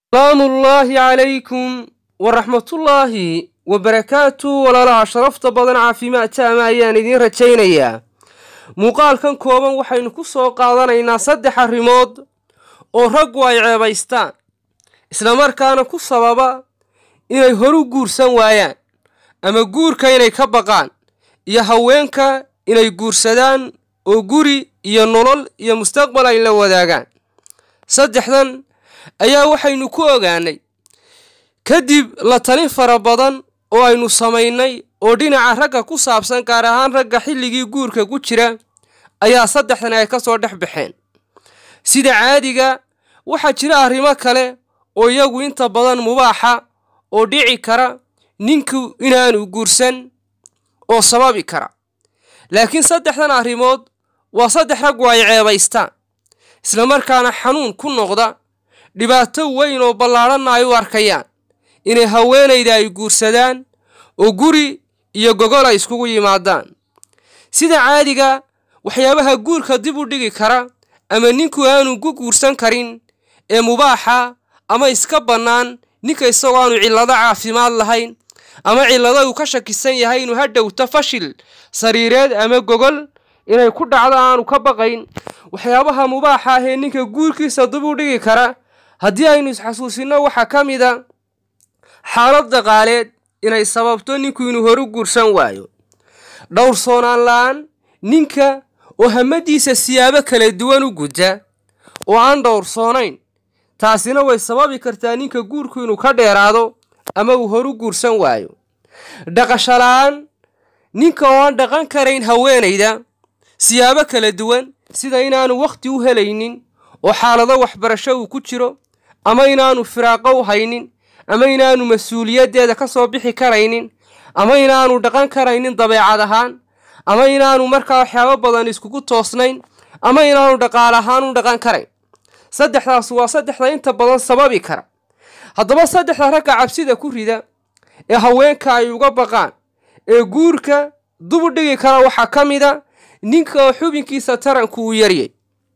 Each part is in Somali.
salaamullaahi calaykum waraxmatullaahi wabarakaatu walaalaha sharafta badan caafimaad taama ayaan idiin rajaynayaa muuqaalkan kooban waxaynu ku soo qaadanaynaa saddex arrimood oo raggu ay ceebaystaan islamarkaana ku sababa inay horu guursan waayaan ama guurka inay ka baqaan iyo haweenka inay guursadaan oo guri iyo nolol iyo mustaqbal ay la wadaagaan saddexdan ayaa waxaynu ku ogaanay kadib la talin fara badan oo aynu samaynay oo dhinaca ragga ku saabsan gaar ahaan ragga xilligii guurka ku jira ayaa saddexdan ay ka soo dhex baxeen sida caadiga waxaa jira arrimo kale oo iyagu inta badan mubaaxa oo dhici kara ninku inaanu guursan oo sababi kara laakiin saddexdan arrimood waa saddex raggu ay ceebaystaan islamarkaana xanuun ku noqda dhibaato weyn oo ballaadhanna ay u arkayaan inay haweenayda ay guursadaan oo guri iyo gogol ay iskugu yimaadaan sida caadiga waxyaabaha guurka dib u dhigi kara ama ninku aanu ku guursan karin ee mubaaxa ama iska bannaan ninka isagoo aanu cillado caafimaad lahayn ama cillado uu ka shakisan yahay inuu hadhowto fashil sariireed ama gogol inay ku dhacdo aanu ka baqayn waxyaabaha mubaaxa ah ee ninka guurkiisa dib u dhigi kara haddii aynu isxasuusinno waxaa ka mid a xaalad dhaqaaleed inay sababto ninku inuu horu guursan waayo dhowrsoonaan la-aan ninka oo hamadiisa siyaabo kala duwan u guda oo aan dhowrsoonayn taasina way sababi kartaa ninka guurku inuu ka dheeraado ama uu horu guursan waayo dhaqasho la-aan ninka oo aan dhaqan karayn haweenayda siyaabo kala duwan sida inaanu wakhti u helaynin oo xaalado waxbarasho uu ku jiro ama inaanu firaaqo u haynin ama inaanu mas-uuliyaddeeda ka soo bixi karaynin ama inaanu dhaqan karaynin dabeecad ahaan ama inaanu markaa waxyaabo badan iskugu toosnayn ama inaanu dhaqaal ahaan u dhaqan karayn saddexdaas waa saddexda inta badan sababi kara haddaba saddexda ragga cabsida ku rida ee haweenka ay uga baqaan ee guurka dubu dhigi kara waxaa ka mid a ninka oo xubinkiisa taranku uu yaryay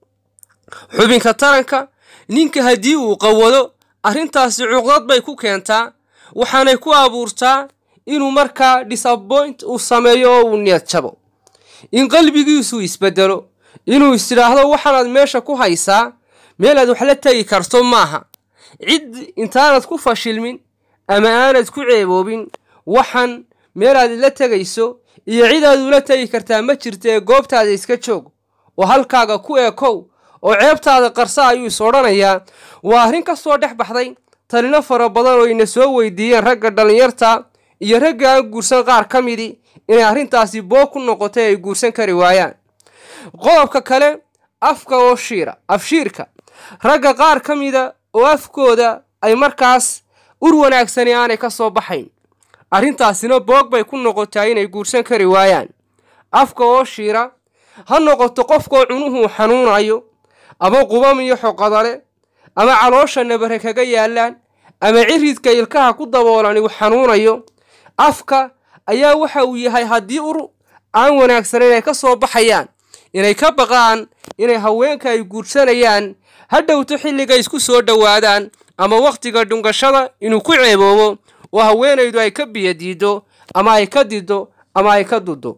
xubinka taranka ninka haddii uu qawado arrintaasi cuqdad bay ku keentaa waxaanay ku abuurtaa inuu markaa disappoint uu sameeyo oo uu niyad jabo in qalbigiisu isbedelo inuu istidhaahdo waxaanaad meesha ku haysaa meel aad wax la tegi karto maaha cid intaanad ku fashilmin ama aanad ku ceeboobin waxan meel aad la tegayso iyo cid aad ula tegi kartaa ma jirta ee goobtaada iska joog oo halkaaga ku ekow oo ceebtaada qarsa ayuu is odhanayaa waa arrin ka soo dhex baxday talino fara badan oo ina soo weydiiyeen ragga dhallinyarta iyo ragga aan guursan qaar ka midi inay arrintaasi boog ku noqotay ay guursan kari waayaan qodobka kale afka oo shiira afshiirka ragga qaar ka mida oo afkooda ay markaas ur wanaagsani aanay ka soo baxayn arrintaasina boog bay ku noqotaa inay guursan kari waayaan afka oo shiira ha noqoto qofkoo cunuhuu xanuunayo ama qubam iyo xoqadale ama caloosha nabare kaga yaallaan ama ciridka ilkaha ku daboolan uu xanuunayo afka ayaa waxa uu yahay haddii ur aan wanaagsanayn ay ka soo baxayaan inay ka baqaan inay haweenka ay guursanayaan hadhowto xilliga isku soo dhowaadaan ama wakhtiga dhungashada inuu ku ceeboobo oo haweenaydu ay ka biyadiiddo ama ay ka diddo ama ay ka duddo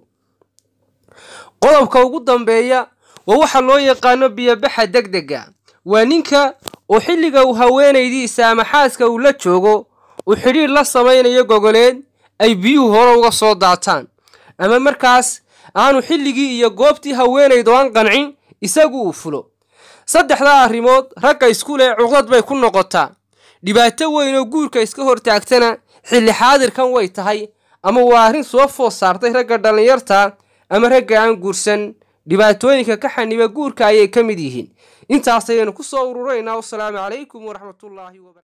qodobka ugu dambeeya waa waxa loo yaqaano biyobaxa degdega waa ninka oo xilliga uu haweenaydiisa ama xaaska uu la joogo uu xidhiir la samaynayo gogoleed ay biyuhu hore uga soo daataan ama markaas aanu xilligii iyo goobtii haweenaydu aan qancin isagu uu fulo saddexdaa arrimood ragga isku leh cuqdad bay ku noqotaa dhibaato weyn oo guurka iska hortaagtana xilli xaadirkan way tahay ama waa arrin soo food saartay ragga dhallinyarta ama ragga aan guursan dhibaatooyinka ka xaniba guurka ayay ka mid yihiin intaas ayaynu ku soo ururaynaa wasalaamu calaykum waraxmatullaahi wabara